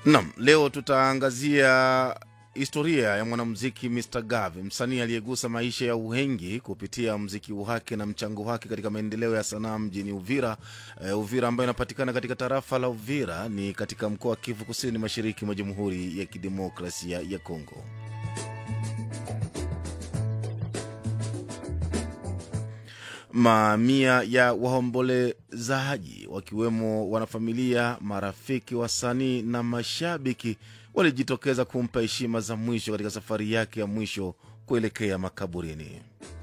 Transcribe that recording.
Naam, leo tutaangazia historia ya mwanamuziki Mr Gave, msanii aliyegusa maisha ya uhengi kupitia mziki wake na mchango wake katika maendeleo ya sanaa mjini Uvira. Uh, Uvira ambayo inapatikana katika tarafa la Uvira ni katika mkoa wa Kivu Kusini, mashariki mwa Jamhuri ya Kidemokrasia ya Kongo. Mamia ya waombolezaji wakiwemo wanafamilia, marafiki, wasanii na mashabiki walijitokeza kumpa heshima za mwisho katika safari yake ya mwisho kuelekea makaburini.